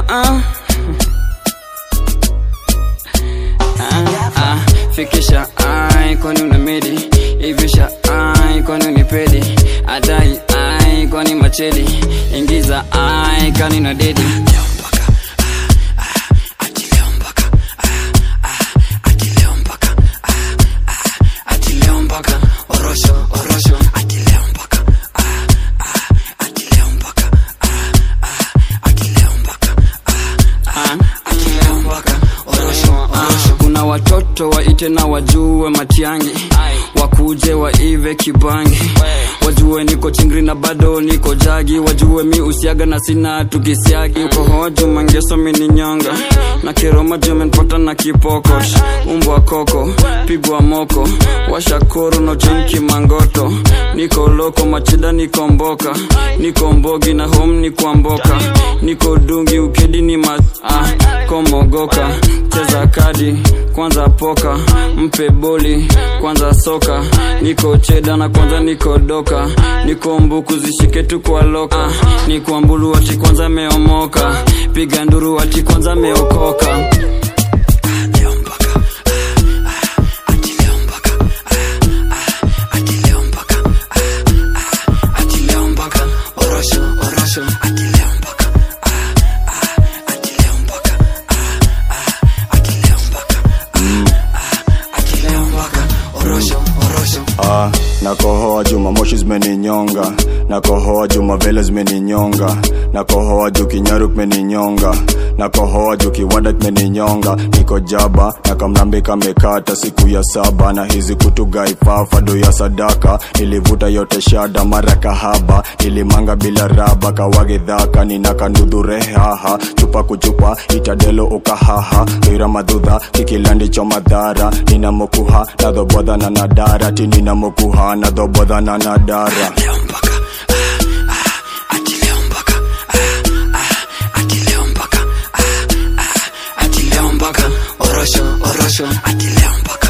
ah. Ah, ah, fikisha ai kwani una medi ivisha ai kwani unipedi adai ai kwani machedi ingiza ai kani na dedi Orosho, orosho, kuna watoto waite na wajue matiangi wakuje waive kibangi wajue niko chingri na bado niko jagi wajue mi usiaga na sina tukisiagi ukohoju mangeso mininyonga na kiroma jumenpota na kipokosh umbwa koko pigwa moko washakoro no chenki mangoto niko loko machida niko mboka niko mbogi na home ni kwa mboka niko dungi ukedi ni ma ah, komogoka cheza kadi kwanza poka mpe boli kwanza soka niko cheda na kwanza niko doka niko mbuku zishike tu kwa loka niko mbulu ati kwanza meomoka piga nduru ati kwanza meokoka Orosho, orosho. Orosho, orosho. Ah, nakohoa juma moshi zimeninyonga nakohoa juma vele zimeninyonga nakohoa juu kinyaru kimeninyonga nakohoa juu kiwanda kimeninyonga niko jaba na kamlambi kamekata siku ya saba na hizi kutugaifafa do ya sadaka nilivuta yote shada mara kahaba nilimanga bila raba kawagedhaka ninakanudhurehaha chupa kuchupa itadelo ukahaha wira madhudha kikilandi cho madhara ninamokuha nadhobodha na nadara ti ninamokuha nadhobodha na nadara Orosho, orosho.